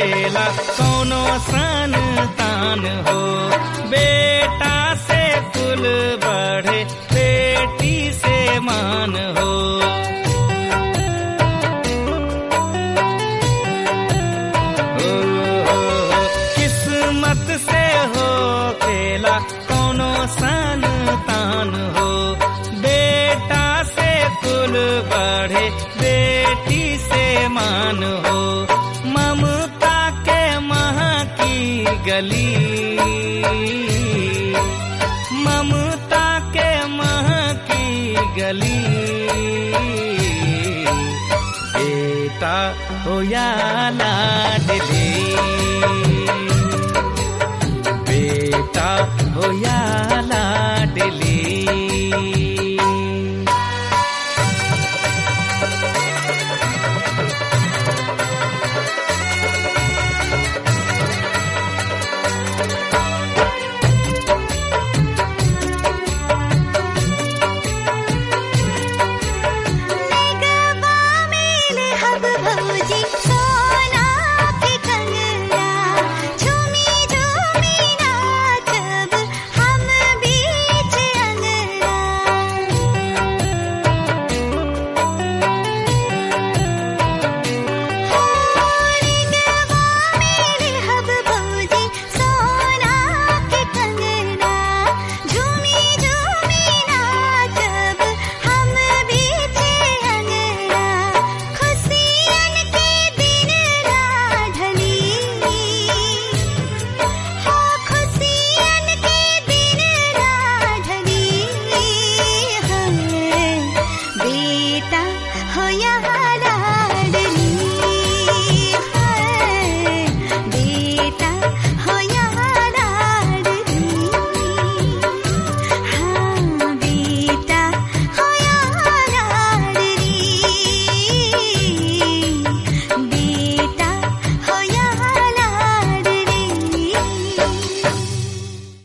खेला कौनो संतान हो बेटा से कुल बढ़े बेटी से मान हो ओ, किस्मत से हो खेला कौनो संतान हो बेटा से कुल बढ़े बेटी से मान हो ममता के मह की गली ममता के मह की गली बेटा हो या लाडली